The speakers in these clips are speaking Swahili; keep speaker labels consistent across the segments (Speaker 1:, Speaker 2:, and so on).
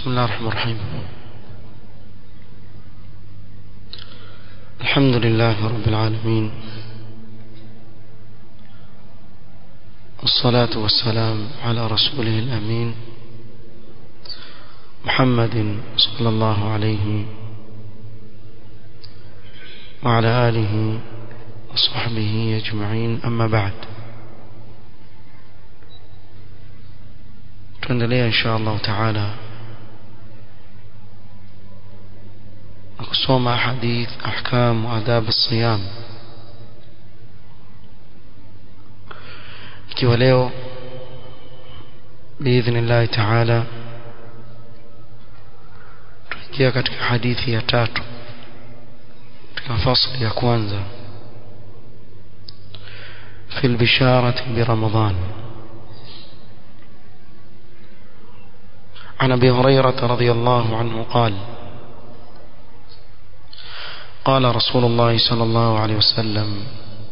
Speaker 1: بسم الله الرحمن الرحيم الحمد لله رب العالمين والصلاة والسلام على رسوله الأمين محمد صلى الله عليه وعلى آله وصحبه أجمعين أما بعد tuendelea insha Allah taala kusoma hadith ahkam wa adab as-siyam ikiwa leo biidhnillah taala tuingia katika hadithi ya tatu katika fasli ya kwanza في البشارة برمضان عن ابي هريره رضي الله عنه قال قال رسول الله صلى الله عليه وسلم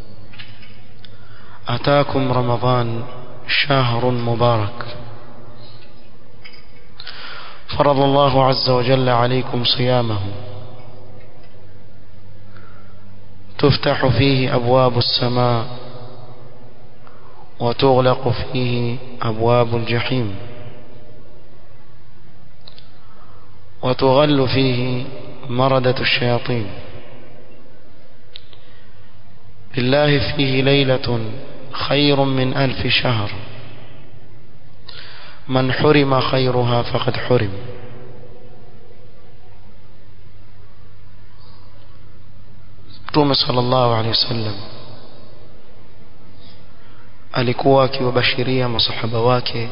Speaker 1: اتاكم رمضان شهر مبارك فرض الله عز وجل عليكم صيامه تفتح فيه ابواب السماء وتغلق فيه ابواب الجحيم وتغل فيه مردة الشياطين لله فيه ليلة خير من ألف شهر من حرم خيرها فقد حرم Mtume sallallahu alaihi wasallam alikuwa akiwabashiria masahaba wake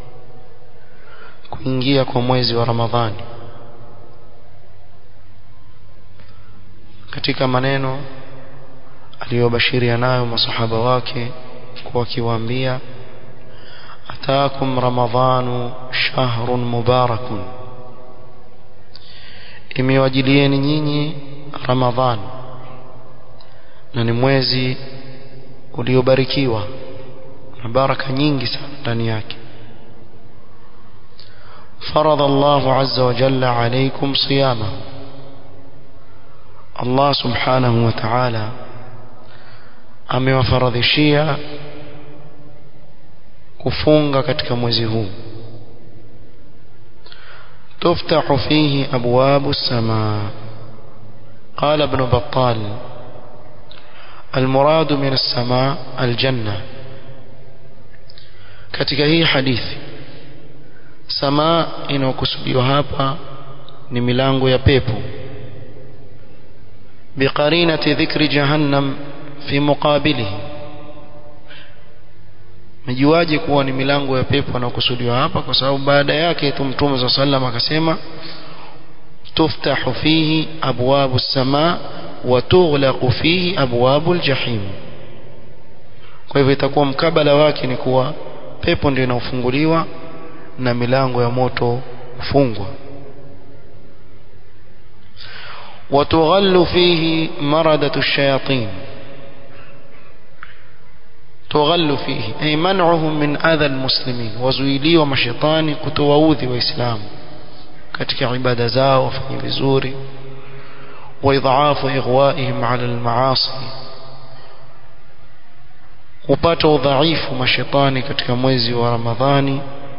Speaker 1: kuingia kwa mwezi wa Ramadhani katika maneno aliyobashiria nayo masahaba wake kwa akiwaambia ataakum ramadhanu shahrun mubarakun imewajilieni nyinyi ramadhan na ni mwezi uliobarikiwa na baraka nyingi sana ndani yake فرض الله عز وجل عليكم صيامه Allah subhanahu wa ta'ala amewafaradhishia kufunga katika mwezi huu تفتح فيه أبواب السماء قال ابن بطال المراد من السماء الجنة katika hii hadithi samaa inayokusudiwa hapa ni milango ya pepo بقرينة ذكر جهنم في مقابله mjuaje kuwa ni milango ya pepo anakusudiwa hapa kwa sababu baada yake tu mtume za sallam akasema tuftahu fihi abwabu as-samaa wa tughlaqu fihi abwabu al-jahim kwa hivyo itakuwa mkabala wake ni kuwa pepo ndio inaofunguliwa na milango ya moto kufungwa وتغل فيه مردة الشياطين تغل فيه أي منعهم من أذى المسلمين وزويلي ومشيطاني كتواوذي وإسلام katika ibada zao wafanye vizuri waidhaafu ighwaihim ala almaasi upata udhaifu mashetani katika mwezi wa ramadhani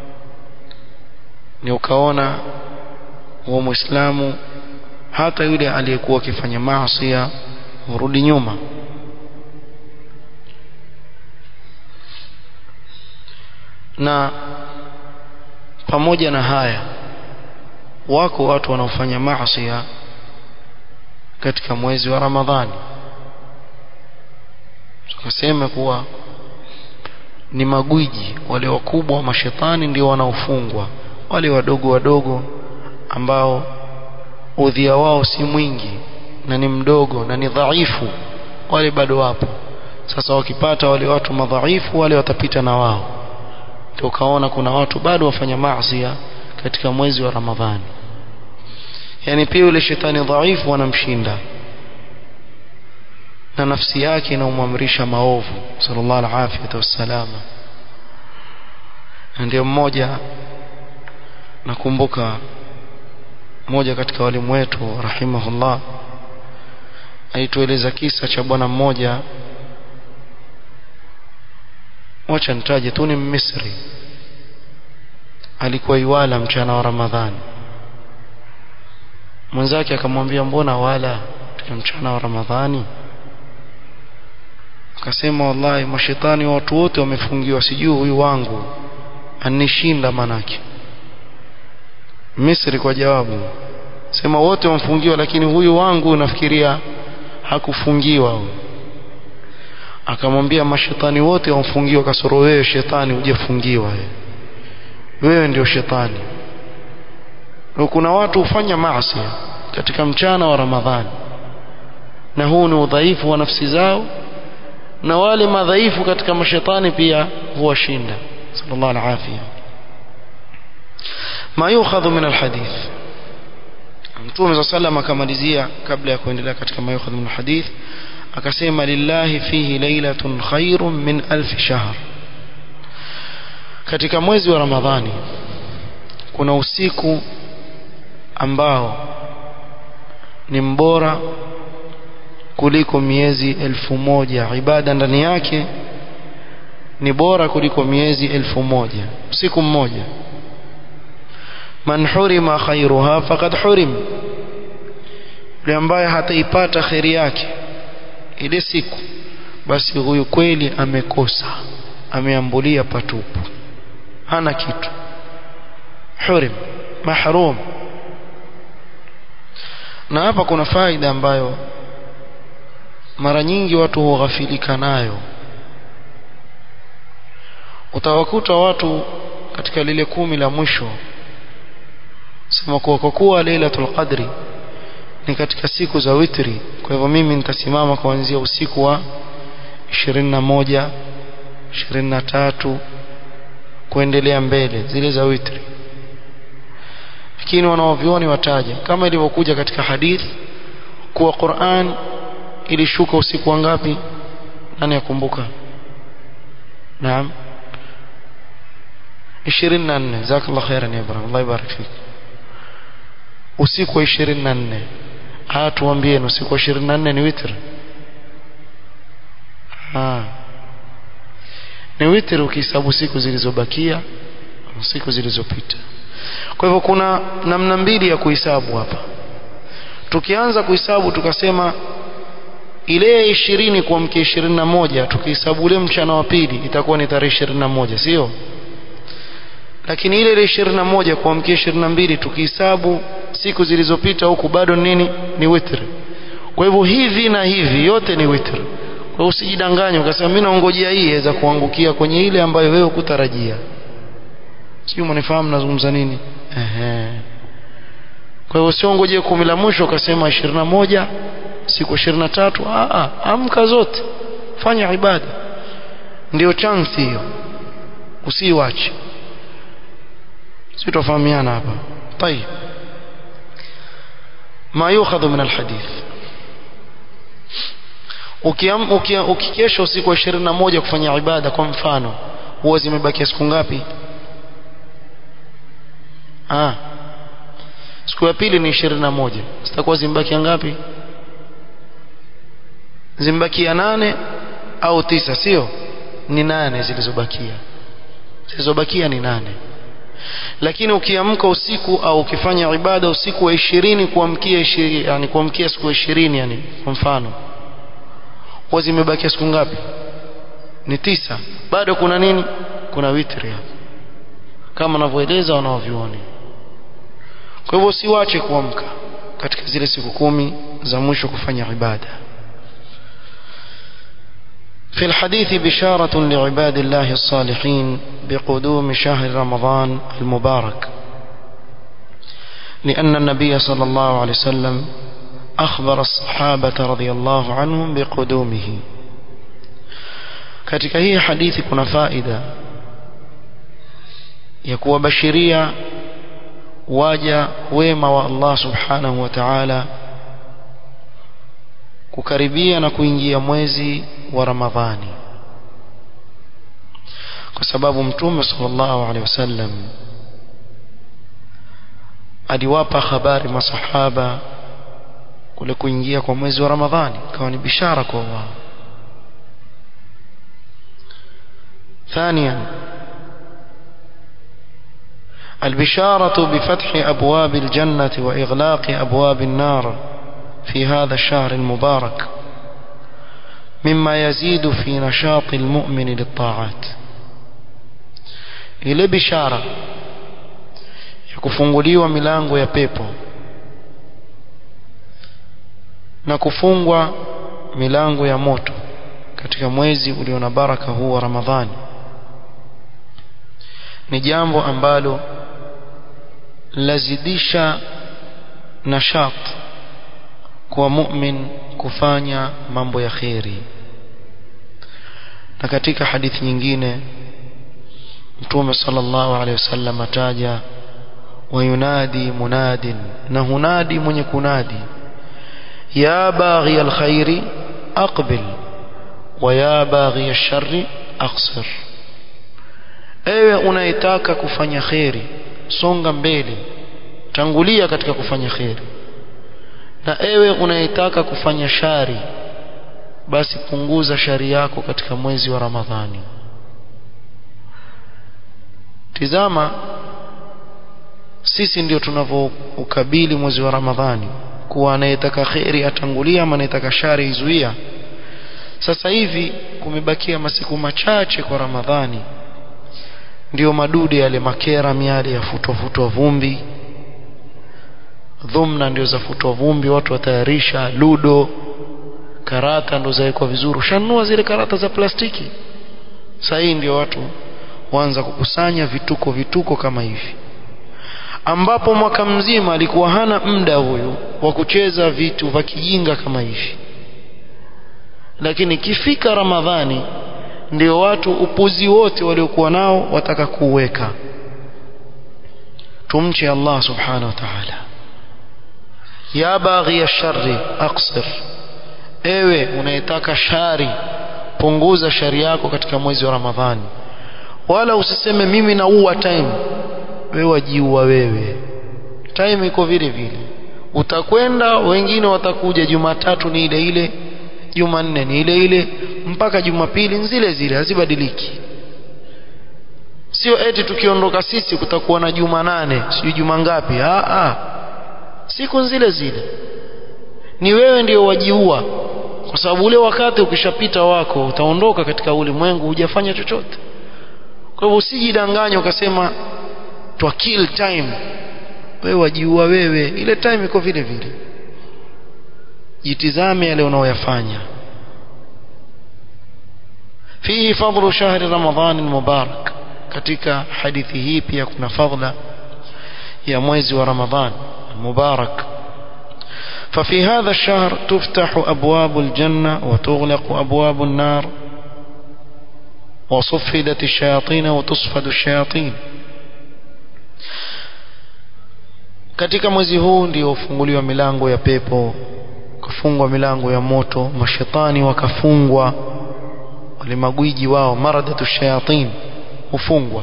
Speaker 1: ni ukaona wa muislamu hata yule aliyekuwa akifanya maasi hurudi nyuma na pamoja na haya wako watu wanaofanya maasi katika mwezi wa Ramadhani tukasema kuwa ni magwiji wale wakubwa wa mashetani ndio wanaofungwa wale wadogo wadogo ambao udhia wao si mwingi na ni mdogo na ni dhaifu wale bado wapo sasa wakipata wale watu madhaifu wale watapita na wao tukaona kuna watu bado wafanya maasi katika mwezi wa Ramadhani yani pia yule shetani dhaifu wanamshinda na nafsi yake inaumamrisha maovu sallallahu alaihi wasallam ndio mmoja nakumbuka mmoja katika walimu wetu rahimahullah alitueleza kisa cha bwana mmoja wacha nitaje tu ni Misri alikuwa iwala mchana wa Ramadhani mwenzake akamwambia mbona wala katika mchana wa Ramadhani akasema wallahi mashetani watu wote wamefungiwa sijui huyu wangu anishinda manake Misri kwa jawabu sema wote wamfungiwa lakini huyu wangu nafikiria hakufungiwa huyu akamwambia mashetani wote wamfungiwa kasoro wewe shetani hujafungiwa wewe wewe ndio shetani kuna watu hufanya maasi katika mchana wa Ramadhani na huu ni udhaifu wa nafsi zao na wale madhaifu katika mashetani pia huwashinda sallallahu alaihi afia ma yukhadhu min alhadith Mtume sallam akamalizia kabla ya kuendelea katika ma yukhadhu min alhadith akasema lillahi fihi lailatun khairun min alf shahr katika mwezi wa Ramadhani kuna usiku ambao ni mbora kuliko miezi elfu moja ibada ndani yake ni bora kuliko miezi elfu moja usiku mmoja man hurima khairuha faqad hurim yule ambaye hataipata khairi yake ile siku basi huyu kweli amekosa ameambulia patupu hana kitu hurim mahrum na hapa kuna faida ambayo mara nyingi watu hughafilika nayo utawakuta watu katika lile kumi la mwisho sema kuwa kwa kuwa Lailatul Qadri ni katika siku za witri kwa hivyo mimi nitasimama kuanzia usiku wa 21 23 kuendelea mbele zile za witri lakini wanaovioni wataja kama ilivyokuja katika hadithi kuwa Qur'an ilishuka usiku wa ngapi nani yakumbuka naam 24 jazakallahu khairan ya Ibrahim Allah ibarik fik usiku wa 24 haya tuambie usiku wa 24 ni witr ah ni witr ukihesabu siku zilizobakia siku zilizopita kwa hivyo kuna namna mbili ya kuhesabu hapa tukianza kuhesabu tukasema ile ishirini kuamkia ishirini na moja tukihesabu ule mchana wa pili itakuwa ni tarehe ishirini na moja sio lakini ile ile ishirini na moja kuamkia ishirini na mbili tukihesabu siku zilizopita huku bado nini ni witr kwa hivyo hivi na hivi yote ni witr kwa hiyo usijidanganye ukasema mimi naongojea hii iweza kuangukia kwenye ile ambayo wewe kutarajia sio mnifahamu nazungumza nini ehe kwa hiyo usiongojee kumi la mwisho ukasema ishirini na moja siku 23 a a amka zote fanya ibada ndio chance hiyo usiwache sitofahamiana hapa طيب ما يؤخذ من الحديث ukiam ukikesha usiku wa 21 kufanya ibada kwa mfano huwa zimebakia siku ngapi ah siku ya pili ni 21 zitakuwa zimebakia ngapi zimbakia nane au tisa sio ni nane zilizobakia zilizobakia ni nane lakini ukiamka usiku au ukifanya ibada usiku wa ishirini kuamkia ishirini yani kuamkia siku ishirini yani kwa mfano huwa zimebakia siku ngapi ni tisa bado kuna nini kuna witri hapo kama wanavyoeleza wanaovyuoni kwa hivyo usiwache kuamka katika zile siku kumi za mwisho kufanya ibada في الحديث بشارة لعباد الله الصالحين بقدوم شهر رمضان المبارك لأن النبي صلى الله عليه وسلم أخبر الصحابة رضي الله عنهم بقدومه katika hii hadithi kuna faida ya kuwabashiria waja wema wa Allah subhanahu wa ta'ala kukaribia na kuingia mwezi wa Ramadhani kwa sababu mtume sallallahu alaihi wasallam aliwapa habari masahaba kule kuingia kwa mwezi wa Ramadhani ikawa ni bishara kwa wao ثانيا البشارة بفتح أبواب الجنة وإغلاق أبواب النار في هذا الشهر المبارك مما يزيد في نشاط المؤمن للطاعات ile bishara ya kufunguliwa milango ya pepo na kufungwa milango ya moto katika mwezi ulio na baraka huu wa Ramadhani ni jambo ambalo lazidisha nashat kwa mu'min kufanya mambo ya kheri na katika hadithi nyingine mtume sallallahu alaihi wasallam ataja wayunadi munadin na hunadi mwenye kunadi ya baghi alkhairi aqbil wa ya baghi alsharri aqsir ewe unayetaka kufanya kheri songa mbele tangulia katika kufanya kheri na ewe unayetaka kufanya shari basi punguza shari yako katika mwezi wa Ramadhani tizama sisi ndio tunavyoukabili mwezi wa Ramadhani kuwa anayetaka kheri atangulia ama anayetaka shari izuia sasa hivi kumebakia masiku machache kwa Ramadhani ndio madude yale makera miale ya futwa futwa vumbi dhumna ndio za futwa vumbi watu watayarisha ludo karata ndo zawekwa vizuri ushanunua zile karata za plastiki sasa hii ndio watu waanza kukusanya vituko vituko kama hivi ambapo mwaka mzima alikuwa hana muda huyu wa kucheza vitu vya kijinga kama hivi lakini kifika ramadhani ndio watu upuzi wote waliokuwa nao wataka kuweka tumche Allah subhanahu wa ta'ala ya baghi ash-sharri aqsir ewe unayetaka shari punguza shari yako katika mwezi wa ramadhani wala usiseme mimi naua time wewe wajiua wewe time iko vile vile utakwenda wengine watakuja jumatatu ni ile ile jumanne ni ile ile mpaka jumapili zile zile hazibadiliki sio eti tukiondoka sisi kutakuwa na juma nane sijui juma ngapi ah ah siku zile zile ni wewe ndio wajiua kwa sababu ule wakati ukishapita wako utaondoka katika ulimwengu hujafanya chochote kwa hivyo usijidanganye ukasema twa kill time wewe wajiua wewe ile time iko vile vile jitizame yale unaoyafanya fihi fadlu shahri ramadhan mubarak katika hadithi hii pia kuna fadla ya mwezi wa ramadhan mubarak ففي هذا الشهر تفتح أبواب الجنة وتغلق أبواب النار وصفدت الشياطين وتصفد الشياطين katika mwezi huu ndio ufunguliwa milango ya pepo kufungwa milango ya moto mashetani wakafungwa wale magwiji wao maradatu shayatin hufungwa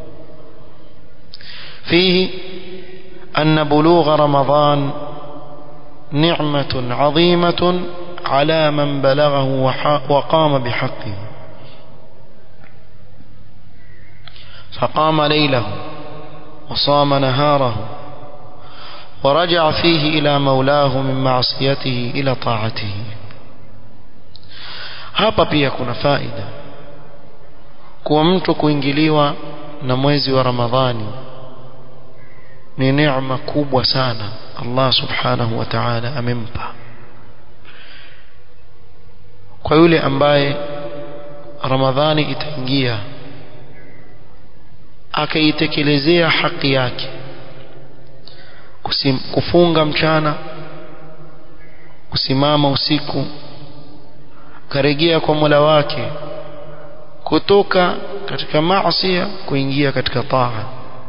Speaker 1: fihi anna bulugha ramadan نعمة عظيمة على من بلغه وقام بحقه فقام ليله وصام نهاره ورجع فيه إلى مولاه من معصيته إلى طاعته hapa pia kuna faida kuwa mtu kuingiliwa na mwezi wa ramadhani ni neema kubwa sana Allah subhanahu wa ta'ala amempa kwa yule ambaye ramadhani itaingia akaitekelezea haki yake Kusim, kufunga mchana kusimama usiku karejea kwa Mola wake kutoka katika maasi kuingia katika taa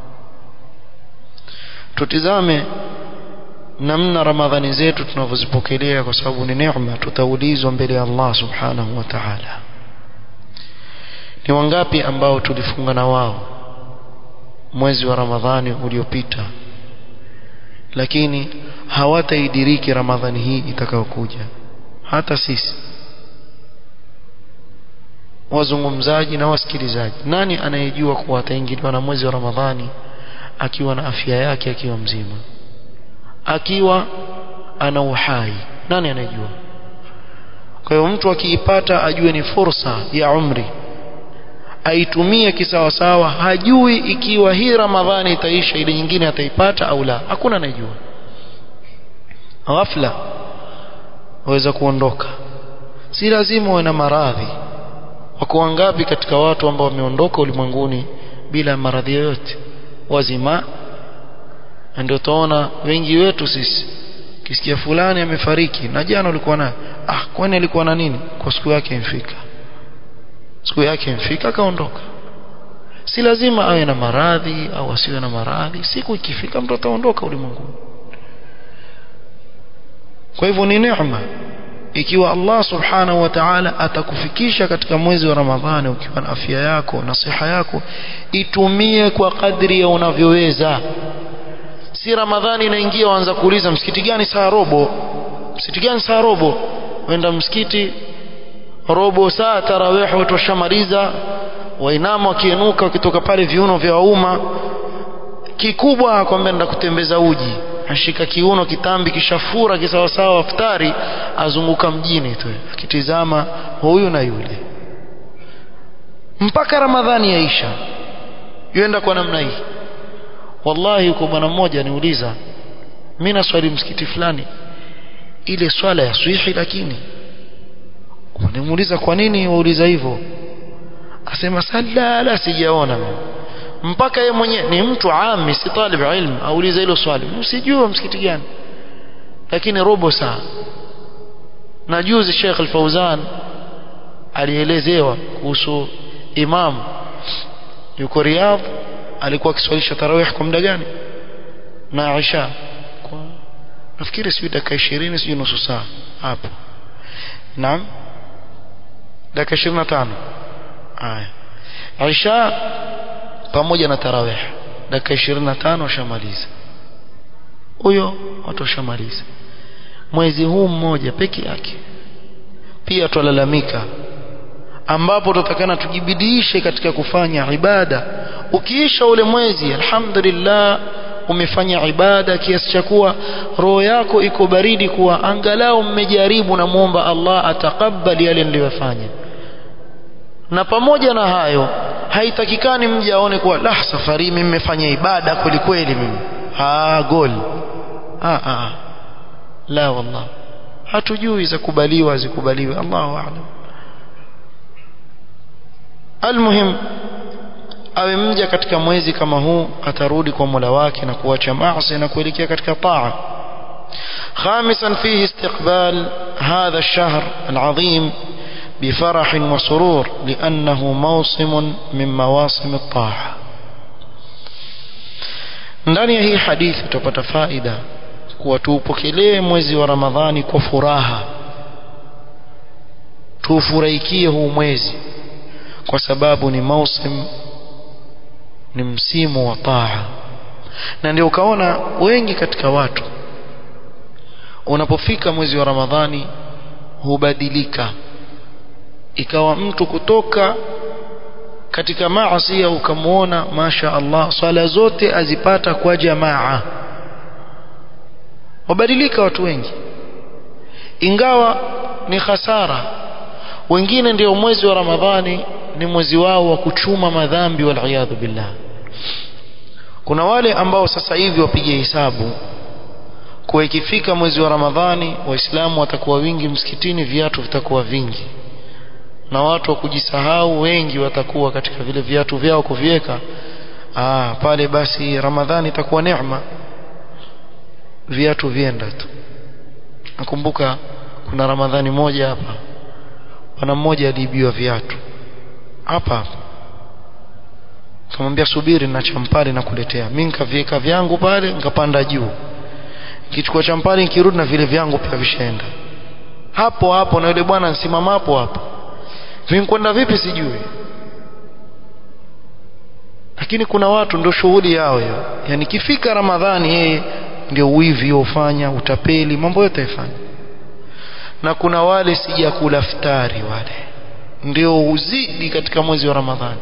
Speaker 1: tutizame namna ramadhani zetu tunavyozipokelea kwa sababu ni neema tutaulizwa mbele ya Allah subhanahu wa ta'ala ni wangapi ambao tulifunga na wao mwezi wa ramadhani uliopita lakini hawataidiriki ramadhani hii itakayokuja hata sisi wazungumzaji na wasikilizaji nani anayejua kuwa ataingiliwa na mwezi wa ramadhani akiwa na afya yake akiwa mzima akiwa ana uhai nani anayejua kwa hiyo mtu akiipata ajue ni fursa ya umri aitumie kisawasawa hajui ikiwa hii ramadhani itaisha ile nyingine ataipata au la hakuna anayejua ghafla waweza kuondoka si lazima uwe na maradhi wako wangapi katika watu ambao wameondoka ulimwenguni bila maradhi yoyote wazima ndio tuona wengi wetu sisi kisikia fulani amefariki na jana ulikuwa na ah kwani alikuwa na nini kwa siku yake imfika siku yake imfika akaondoka si lazima awe na maradhi au asiwe na maradhi siku ikifika mtu ataondoka ulimwenguni kwa hivyo ni neema ikiwa Allah subhanahu wa ta'ala atakufikisha katika mwezi wa Ramadhani ukiwa na afya yako na siha yako itumie kwa kadri ya unavyoweza si Ramadhani inaingia waanza kuuliza msikiti gani saa robo msikiti gani saa robo wenda msikiti robo saa tarawih watu washamaliza wainama wakienuka wakitoka pale viuno vya umma kikubwa akwambia nenda kutembeza uji ashika kiuno kitambi kishafura kisawasawa iftari azunguka mjini tu akitizama huyu na yule mpaka ramadhani yaisha yuenda kwa namna hii wallahi yuko bwana mmoja niuliza mimi naswali msikiti fulani ile swala ya swihi lakini nimuuliza kwa nini wauliza hivyo asema sala sijaona mimi mpaka yeye mwenyewe ni mtu ami si talib ilm auliza hilo swali usijua msikiti gani lakini robo saa na juzi Sheikh Al-Fauzan alielezewa kuhusu imam yuko Riyadh alikuwa akiswalisha tarawih kwa muda gani na Isha kwa nafikiri sijui dakika 20 sijui nusu saa hapo naam dakika 25 haya Isha pamoja na tarawih dakika 25 washamaliza huyo watu washamaliza mwezi huu mmoja peke yake pia twalalamika ambapo tutakana tujibidiishe katika kufanya ibada ukiisha ule mwezi alhamdulillah umefanya ibada kiasi cha kuwa roho yako iko baridi kuwa angalau mmejaribu na muomba Allah atakabali yale niliyofanya na pamoja na hayo haitakikani mje aone kuwa la safari mimi nimefanya ibada kweli kweli mimi ah gol ah ah la wallah hatujui za kubaliwa zikubaliwe Allahu a'lam almuhim awe mja katika mwezi kama huu atarudi kwa Mola wake na kuacha maasi na kuelekea katika taa خامسا فيه استقبال هذا الشهر العظيم بفرح وسرور لأنه موسم من مواسم الطاعة ndani ya hii hadithi tutapata faida kuwa tuupokelee mwezi wa Ramadhani kwa furaha tuufurahikie huu mwezi kwa sababu ni mausim ni msimu wa taa na ndio ukaona wengi katika watu unapofika mwezi wa Ramadhani hubadilika ikawa mtu kutoka katika maasi ukamuona masha Allah swala zote azipata kwa jamaa wabadilika watu wengi ingawa ni hasara wengine ndio mwezi wa Ramadhani ni mwezi wao wa kuchuma madhambi wal billah kuna wale ambao sasa hivi wapige hesabu kwa ikifika mwezi wa Ramadhani waislamu watakuwa wingi msikitini viatu vitakuwa vingi na watu wa kujisahau wengi watakuwa katika vile viatu vyao kuviweka ah pale basi Ramadhani itakuwa neema viatu vienda tu nakumbuka kuna Ramadhani moja hapa bwana mmoja aliibiwa viatu hapa hapa kamwambia subiri na champali na kuletea mimi nikaviweka vyangu pale nikapanda juu kichukua champali nikirudi na vile vyangu pia vishaenda hapo hapo na yule bwana nsimama hapo hapo vinkwenda vipi sijui lakini kuna watu ndio shughuli yao hiyo yani kifika ramadhani yeye ndio wivi ufanya utapeli mambo yote yafanya na kuna wale sijakula futari wale ndio uzidi katika mwezi wa Ramadhani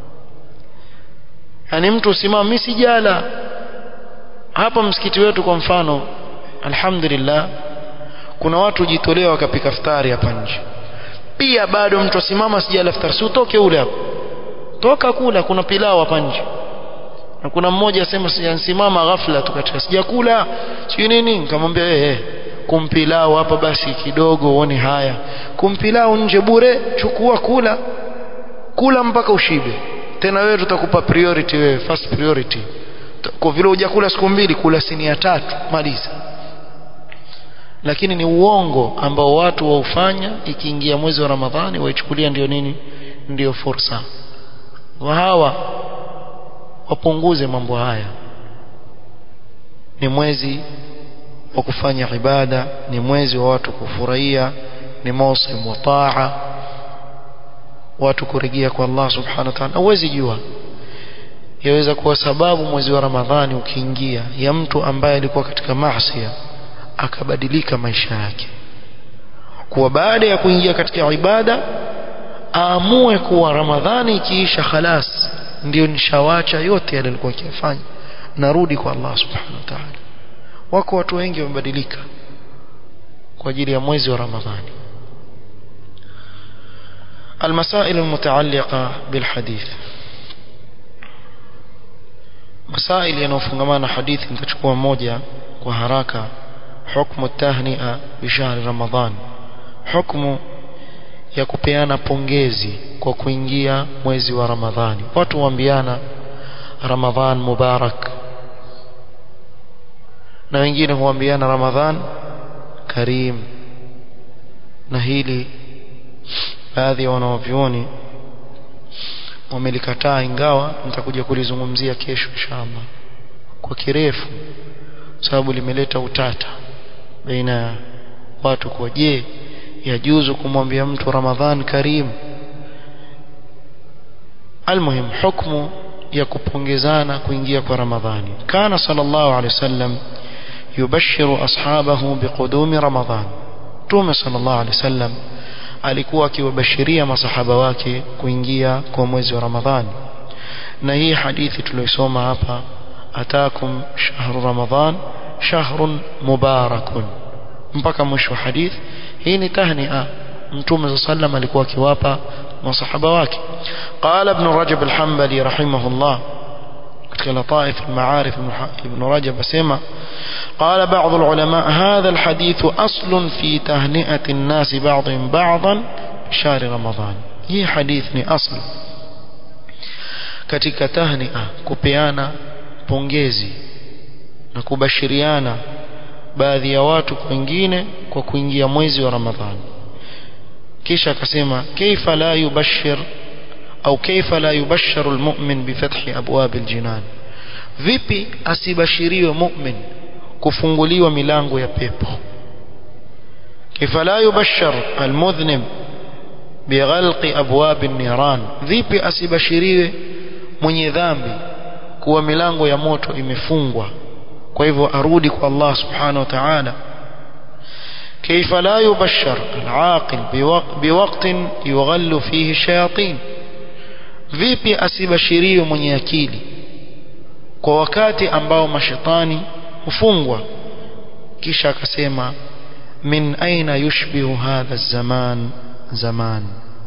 Speaker 1: yani mtu usimama mimi sijala hapa msikiti wetu kwa mfano alhamdulillah kuna watu jitolea wakapika futari hapa nje pia bado mtu asimama sijala futari si utoke ule hapo toka kula kuna pilau hapa nje na kuna mmoja asema sijasimama ghafla tu katika sijakula sio nini nikamwambia eh kumpilau hapa basi kidogo uone haya kumpilau nje bure chukua kula kula mpaka ushibe tena wewe tutakupa priority wewe first priority kwa vile hujakula siku mbili kula sinia tatu maliza lakini ni uongo ambao watu waufanya ikiingia mwezi wa Ramadhani waichukulia ndio nini ndio fursa hawa wapunguze mambo haya ni mwezi wa kufanya ibada ni mwezi wa watu kufurahia ni mausim wa taa watu kurejea kwa Allah subhanahu wa ta'ala huwezi jua yaweza kuwa sababu mwezi wa Ramadhani ukiingia ya mtu ambaye alikuwa katika maasi akabadilika maisha yake kuwa baada ya kuingia katika ibada aamue kuwa Ramadhani ikiisha khalas ndio nishawacha yote yale alikuwa akifanya narudi kwa Allah subhanahu wa ta'ala wako watu wengi wamebadilika kwa ajili ya mwezi wa Ramadhani المسائل المتعلقة بالحديث مسائل yanayofungamana hadithi nitachukua moja kwa haraka حكم التهنئة بشهر رمضان حكم ya kupeana pongezi kwa kuingia mwezi wa Ramadhani watu waambiana Ramadhan mubarak na wengine huambiana Ramadhan karim na hili baadhi ya wanawavyuoni wamelikataa ingawa nitakuja kulizungumzia kesho inshallah kwa kirefu sababu limeleta utata baina ya watu kwa je yajuzu kumwambia mtu Ramadhan karim almuhim hukmu ya kupongezana kuingia kwa Ramadhani kana sallallahu alaihi wasallam yubashiru ashabahu biqudumi Ramadhan Mtume sallallahu alaihi wasallam alikuwa akiwabashiria masahaba wake kuingia kwa mwezi wa Ramadhani na hii hadithi tuliyosoma hapa atakum shahru Ramadhan shahrun mubarakun mpaka mwisho wa hadith hii ni tahnia mtume sallam alikuwa akiwapa masahaba wake qala ibn rajab al-hanbali rahimahullah katika lataif al-ma'arif ibn rajab asema قال بعض العلماء هذا الحديث أصل في تهنئة الناس بعضهم بعضا بشهر رمضان هي حديث أصل katika tahnia kupeana pongezi na kubashiriana baadhi ya watu wengine kwa kuingia mwezi wa Ramadhani kisha akasema kaifa la yubashir au kaifa la yubasharu almu'min bifathi abwab aljinan vipi asibashiriwe mu'min kufunguliwa milango ya pepo kaifa la yubashar almudhnib bighalqi abwab an-niran vipi asibashiriwe mwenye dhambi kuwa milango ya moto imefungwa kwa hivyo arudi kwa Allah subhanahu wa ta'ala كيف لا يبشر العاقل بوقت يغل فيه الشياطين vipi asibashiriwe mwenye akili kwa wakati ambao mashetani hufungwa kisha akasema min aina yushbihu hadha zaman zaman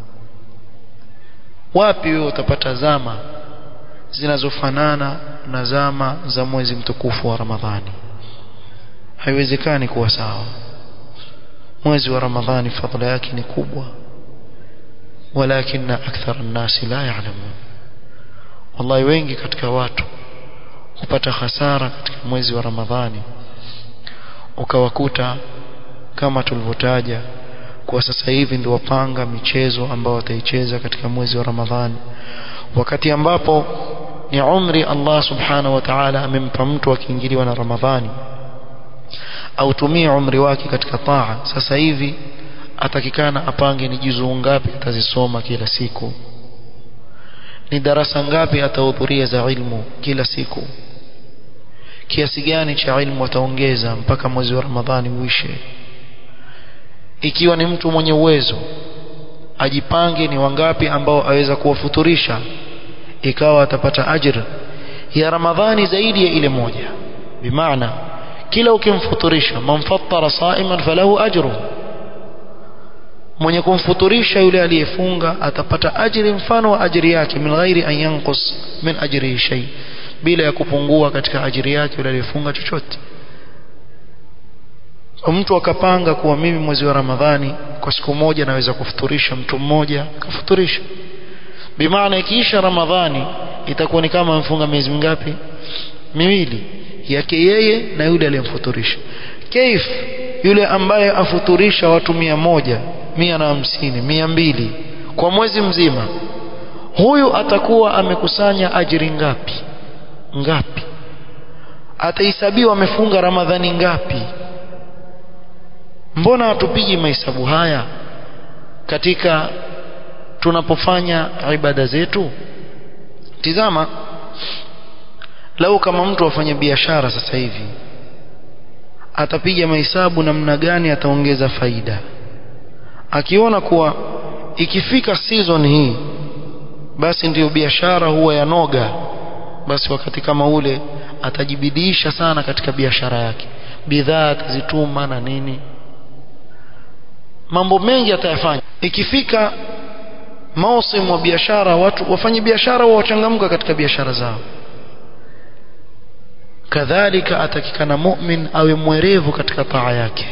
Speaker 1: wapi wewe utapata zama zinazofanana na zama za mwezi mtukufu wa Ramadhani haiwezekani kuwa sawa mwezi wa Ramadhani fadhila yake ni kubwa walakinna akthar an-nas la ya'lamun wallahi wengi katika watu hupata hasara katika mwezi wa Ramadhani ukawakuta kama tulivyotaja kwa sasa hivi ndio wapanga michezo ambao wataicheza katika mwezi wa Ramadhani wakati ambapo ni umri Allah subhanahu wa ta'ala amempa mtu akiingiliwa na Ramadhani autumie umri wake katika taa sasa hivi atakikana apange ni juzuu ngapi atazisoma kila siku ni darasa ngapi atahudhuria za ilmu kila siku kiasi gani cha ilmu wataongeza mpaka mwezi wa Ramadhani uishe ikiwa ni mtu mwenye uwezo ajipange ni wangapi ambao aweza kuwafuturisha ikawa atapata ajr ya Ramadhani zaidi ya ile moja bimaana kila ukimfuturisha man fattara sa'iman falahu ajru mwenye kumfuturisha yule aliyefunga atapata ajiri mfano wa ajiri yake min ghairi an yanqus min ajrihi shay bila ya kupungua katika ajiri yake yule aliyefunga chochote mtu akapanga kuwa mimi mwezi wa Ramadhani kwa siku moja naweza kufuturisha mtu mmoja kafuturisha bimaana ikiisha Ramadhani itakuwa ni kama mfunga miezi mingapi miwili yake yeye na yule aliyemfuturisha kaif yule ambaye afuturisha watu mia moja mia na hamsini mia mbili kwa mwezi mzima huyu atakuwa amekusanya ajiri ngapi ngapi atahesabiwa amefunga ramadhani ngapi mbona hatupigi mahesabu haya katika tunapofanya ibada zetu tizama lau kama mtu afanye biashara sasa hivi atapiga mahesabu namna gani ataongeza faida akiona kuwa ikifika season hii basi ndiyo biashara huwa yanoga basi wakati kama ule atajibidiisha sana katika biashara yake bidhaa atazituma na nini mambo mengi atayafanya ikifika mausimu wa biashara watu wafanye biashara wachangamka katika biashara zao kadhalika atakikana mu'min awe mwerevu katika taa yake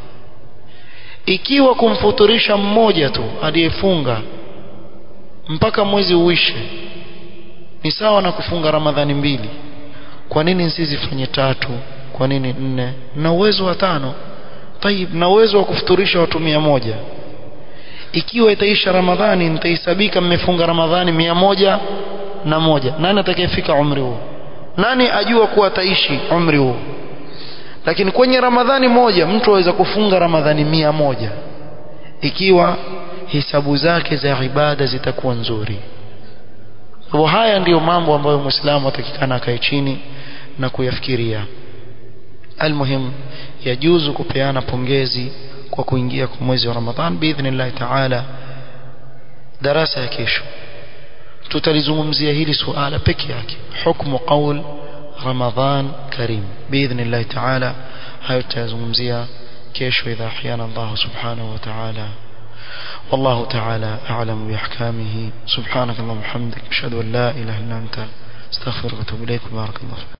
Speaker 1: ikiwa kumfuturisha mmoja tu aliyefunga mpaka mwezi uishe ni sawa na kufunga ramadhani mbili kwa nini nsizifanye tatu kwa nini nne na uwezo wa tano tayib na uwezo wa kufuturisha watu mia moja ikiwa itaisha ramadhani nitahesabika mmefunga ramadhani mia moja na moja nani atakayefika umri huo nani ajua kuwa ataishi umri huo lakini kwenye ramadhani moja mtu aweza kufunga ramadhani mia moja ikiwa hisabu zake za ibada zitakuwa nzuri kwa haya ndiyo mambo ambayo muislamu atakikana akae chini na kuyafikiria almuhim yajuzu kupeana pongezi kwa kuingia kwa mwezi wa ramadhan biidhnillah taala darasa ya kesho tutalizungumzia hili suala peke yake hukmu qaul ramadhan karim biidhnillah taala hayo tutayazungumzia kesho idha ahyana Allah subhanahu wa ta'ala والله تعالى أعلم بأحكامه سبحانك اللهم وبحمدك أشهد أن لا إله إلا أنت استغفرك وأتوب إليك بارك الله فيك